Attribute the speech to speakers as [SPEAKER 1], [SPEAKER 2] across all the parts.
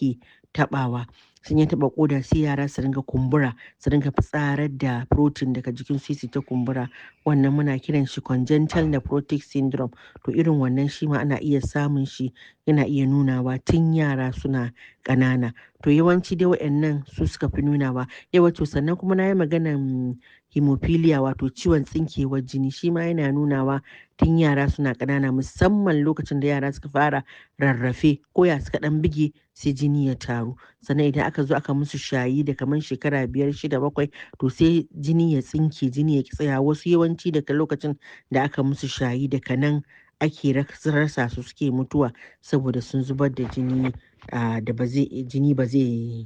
[SPEAKER 1] yake taɓawa sun ya taɓa ƙoda sai yara su ringa kumbura su ringa fitsarar da protein daga jikin su su ta kumbura wannan muna kiran shi congenital nephrotic syndrome to irin wannan shi ma ana iya samun shi yana iya nunawa tun yara suna ƙanana to yawanci dai waɗannan su suka fi nunawa yawa to sannan kuma na yi maganan hemophilia wato ciwon tsinkewar jini shi ma yana nunawa tun yara suna ƙanana musamman lokacin da yara suka fara rarrafe ko ya suka ɗan bige sai jini ya taru sannan idan aka zo aka musu shayi da kamar shekara biyar shida bakwai to sai jini ya tsinke jini ya ki tsaya wasu yawanci daga lokacin da aka musu shayi daga nan ake rasa su suke mutuwa saboda sun zubar da jini da ba zai jini ba zai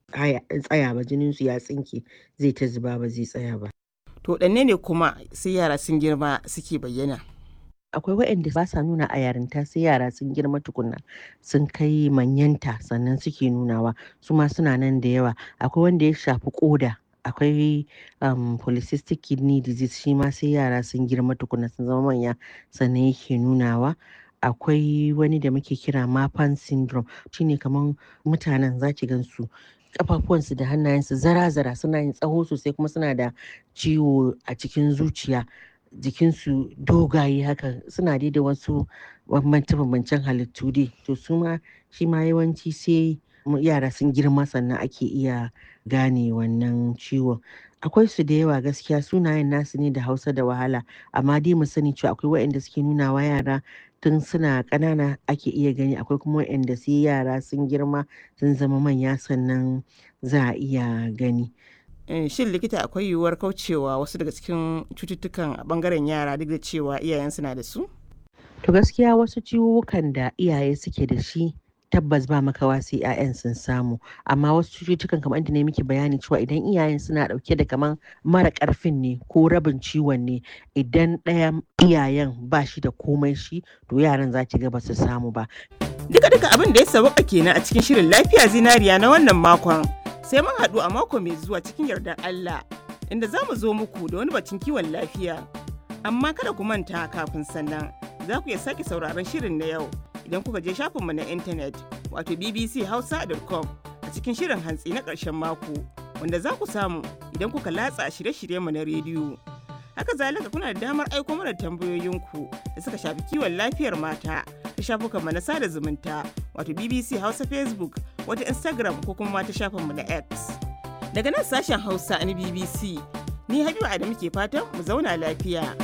[SPEAKER 1] tsaya ba jinin su ya tsinke zai ta zuba ba zai tsaya ba
[SPEAKER 2] to ɗanne ne kuma sai yara sun girma suke bayyana
[SPEAKER 1] akwai waɗanda ba sa nuna a yarinta sai yara sun girma tukunna sun kai manyanta sannan suke nunawa su ma suna nan da yawa akwai wanda ya shafi koda akwai um, polycystic kidney disease shi ma sai yara sun girma tukunna sun zama manya sannan yake nunawa akwai wani da muke kira mapan syndrome shine kamar mutanen zaki gan su kafafuwansu da hannayensu zara-zara suna yin tsaho sosai kuma suna da ciwo a cikin zuciya jikinsu dogaye haka suna dai da wasu bambance-bambancen halittu dai to su ma shi ma yawanci sai yara sun girma sannan ake iya gane wannan ciwon akwai su da yawa gaskiya sunayen nasu ne da hausa da wahala amma dai mu sani cewa akwai waɗanda suke nuna wa yara tun suna ƙanana ake iya gani akwai kuma waɗanda sai yara sun girma sun zama manya sannan za a iya gani
[SPEAKER 2] shin likita akwai yiwuwar kaucewa wasu daga cikin cututtukan a bangaren yara duk da cewa iyayen suna da su
[SPEAKER 1] to gaskiya wasu ciwukan da iyaye suke da shi tabbas ba makawa sai 'ya'yan sun samu amma wasu cututtukan kamar inda ne miki bayani cewa idan iyayen suna dauke da kaman mara karfin ne ko rabin ciwon ne idan ɗaya iyayen ba shi da komai shi to yaran za ki ga ba su samu ba
[SPEAKER 2] duka duka abin da ya sauka kenan a cikin shirin lafiya zinariya na wannan makon sai mun haɗu a mako mai zuwa cikin yardar Allah inda za mu zo muku da wani bacin kiwon lafiya amma kada ku manta kafin sannan za ku iya sake sauraron shirin na yau idan kuka je shafinmu na intanet wato bbchausa.com a cikin shirin hantsi na ƙarshen mako wanda za ku samu idan kuka latsa shirye-shiryenmu na rediyo. Haka zalika kuna da damar aiko mana tambayoyinku da suka shafi kiwon lafiyar mata ta shafukanmu na sada zumunta wato BBC Hausa Facebook wata Instagram ko kuma ta shafinmu na X. Daga nan sashen Hausa na BBC, ni Habiba Adamu ke fatan mu zauna lafiya.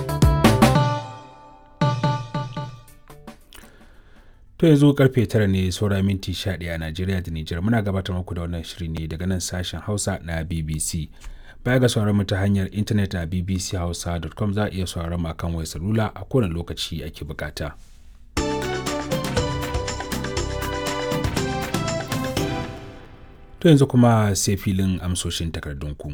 [SPEAKER 3] To yanzu karfe tara ne saura minti sha ɗaya a Najeriya da Nijar muna gabatar muku da wannan shiri ne daga nan sashen Hausa na BBC. Baya ga sauran mu ta hanyar intanet a bbchausa.com za a iya sauran mu akan wayar salula a kowane lokaci ake bukata. To yanzu kuma sai filin amsoshin takardunku.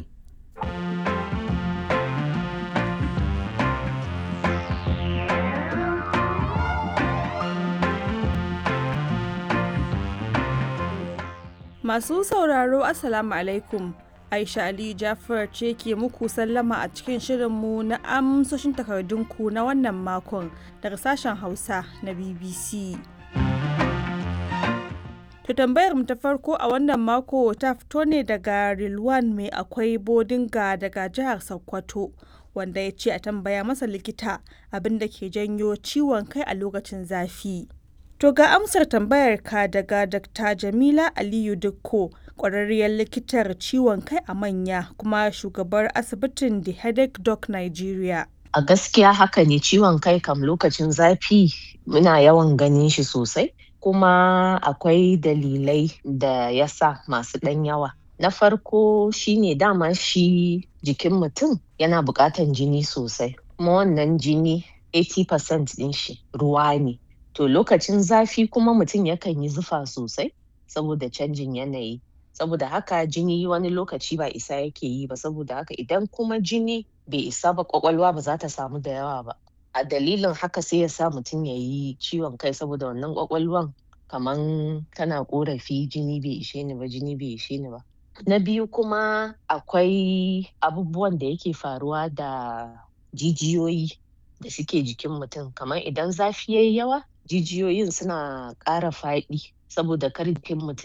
[SPEAKER 4] Masu sauraro Assalamu alaikum. Aisha Ali Jafar ce ke muku sallama a cikin shirinmu na amsoshin takardunku na wannan makon daga sashen Hausa na BBC. To tambayar mu ta farko a wannan mako ta fito ne daga Rilwan mai akwai bodinga daga jihar Sokoto wanda ya ce a tambaya masa likita abin da ke janyo ciwon kai a lokacin zafi. To ga amsar tambayar ka daga Dr. Jamila Aliyu Dukko, ƙwararriyar likitar ciwon kai a manya kuma shugabar asibitin The Headache Doc Nigeria.
[SPEAKER 5] A gaskiya haka ne ciwon kai kam lokacin zafi muna yawan ganin shi sosai, kuma akwai dalilai da ya sa masu ɗan yawa. Na farko shine dama shi jikin mutum yana buƙatan jini sosai, kuma wannan jini 80% ɗin shi ruwa ne. To lokacin zafi kuma mutum yakan yi zufa sosai saboda canjin yanayi. Saboda haka jini wani lokaci ba isa yake yi ba saboda haka idan kuma jini bai isa ba kwakwalwa ba za ta samu da yawa ba. A dalilin haka sai ya sa mutum ya yi ciwon kai saboda wannan kwakwalwan kaman tana korafi jini bai ishe ni ba jini bai ishe ni ba. Na biyu kuma akwai abubuwan da yake faruwa da jijiyoyi da suke jikin mutum kamar idan zafi yayi yawa jijiyoyin suna ƙara faɗi saboda kar jikin mutum